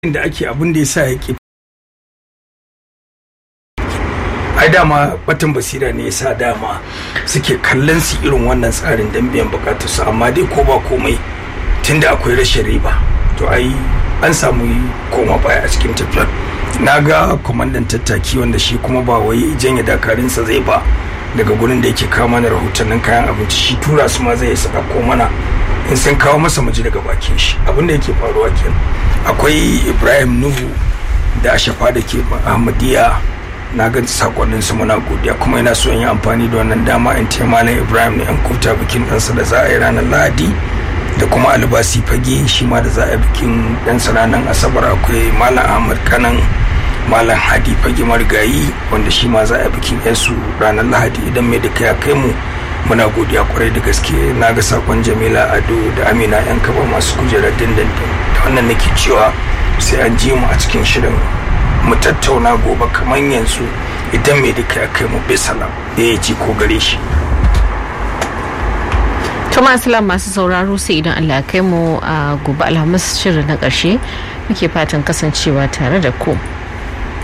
da ake abin da ya sa ya ke ai dama batan basira ne ya sa dama suke kallon su irin wannan tsarin don biyan bukatarsu amma dai ko ba komai tunda akwai rashin riba to ai an samu koma baya a cikin tafiyar na ga kwamandan tattaki wanda shi kuma ba wai janye dakarinsa zai ba daga gurin da yake kawo mana rahotannin kayan abinci shi tura su ma zai saka ko mana in sun kawo masa muji daga bakin shi abin da yake faruwa kenan akwai ibrahim nuhu da ashafa da ke ahmadiyya na ga sakonnin su muna godiya kuma ina so in yi amfani da wannan dama in ce malam ibrahim ne an kuta bikin ɗansa da za a yi ranar lahadi da kuma albasi fage shi ma da za a yi bikin ɗansa ranar asabar akwai malam ahmad kanan malam hadi fage marigayi wanda shi ma za a yi bikin yansu ranar lahadi idan mai duka ya kai mu muna godiya kwarai da gaske na ga sakon jamila ado da amina yan kaba masu kujerar dindindin da wannan nake cewa sai an ji mu a cikin shirin mu tattauna gobe kamar yanzu idan mai duka ya kai mu bisalam da ya ci ko gare shi Tuma Aslam masu sauraro sai idan Allah ya kai mu a gobe alhamis shirin na ƙarshe muke fatan kasancewa tare da ku.